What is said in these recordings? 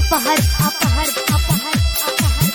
अपहर अपहर अपहर अपहर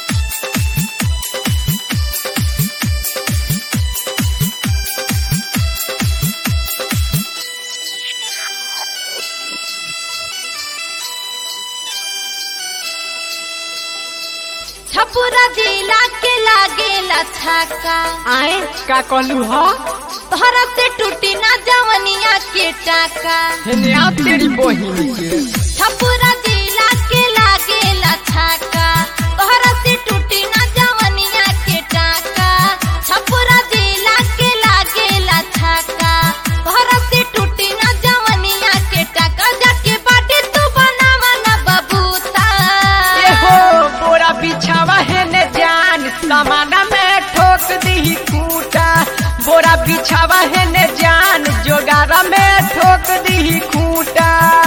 छपुरा जिला के लागेला छाका आए का कहलू ह तोहरा से टूटी ना जवनिया के टाका हेने आ तेरी बहिन के छपुरा जिला के लागेला छाका तोहरा से टूटी ना जवनिया के टाका छपुरा जिला के लागेला छाका तोहरा से टूटी ना जवनिया के टाका जाके बाटे तू बनावा ना बबूता ए हो बोरा बिछावा हेने जान समाना में ठोक दी कूटा बोरा बिछावा हेने जान जोगारा में ठोक दी खूटा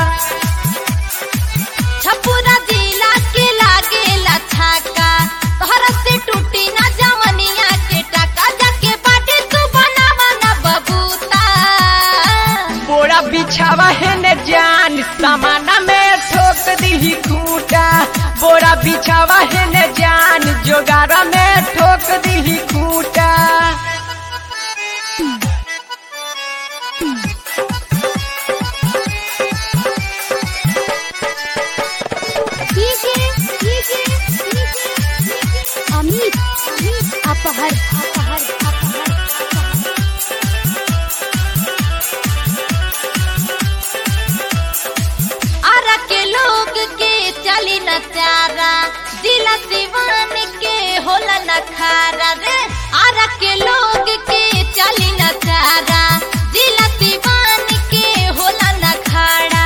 छपुरा जिला के लागेला छाका तोहरा से टूटी ना जवनिया के टाका जाके बाटे तू बनावा ना बबूता बोरा बिछावा हेने जान समाना में ठोक दी खूटा बोरा बिछावा हेने जान जोगारा में ठोक दी खूटा डीजे डीजे अमित अमित अपहर अपहर अपहर अपहर आरा के लोग के चली न चारा जिला दीवान के होला न खारा रे आरा के लोग के चली न चारा जिला दीवान के होला न खाड़ा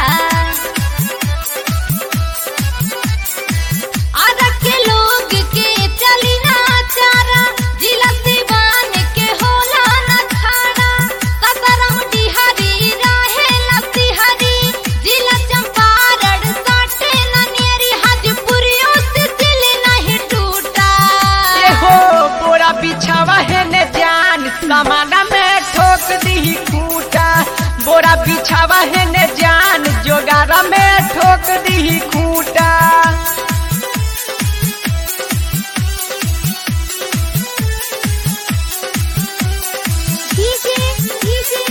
आरा के लोग के चली ना चारा जिला दीवान के होला ना खाड़ा सतरम डिहरी रहे लतिहरी जिला चंपारण साटे ननियरी हाजीपुरियों से दिल नहीं टूटा ए हो बोरा बिछावा हेने जान समाना में ठोक दी खूटा बोरा बिछावा हेने जान जोगारा में ठोक दी खूटा डीजे डीजे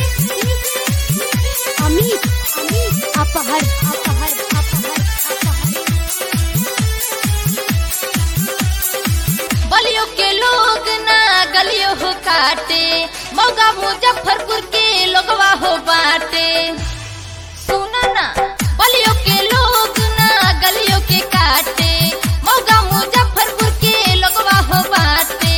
अमित अमित अपहर अपहर अपहर अपहर बलियों के लोग ना गलियों हो काटे मौगा मुजफ्फरपुर के लोगवा हो बाटे सुना ना बलियों के लोग ना गलियों के काटे मौगा मुजफ्फरपुर के लोगवा हो बाटे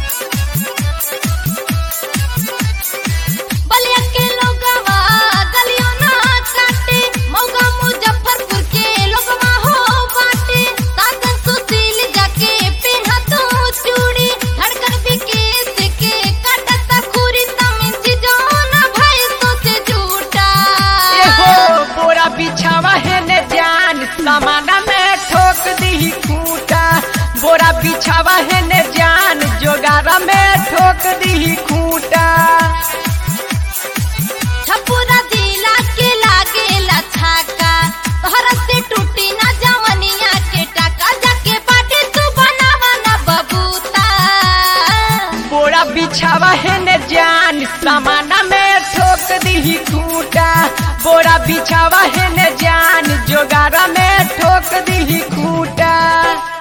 बलिया के लोगवा गलियों ना काटे मौगा मुजफ्फरपुर के लोगवा हो बाटे साधन सुशील जाके पेन्हा तो चूड़ी धड़कन विकेश के काटता खूरी तमिन चिजोना भाई तो से झूठा ए हो बोरा बिछावा हेने जान समाना में ठोक दी खूटा बोरा बिछावा हेने जान जोगारा में ठोक दी खूटा छपुरा जिला के लागेला छाका तोहरा से टूटी ना जवनिया के टाका जाके बाटे तू बनावा ना बबूता बोरा बिछावा हेने जान समाना में ठोक दी खूटा बोरा बिछावा हेने जान जोगारा में ठोक दी खूटा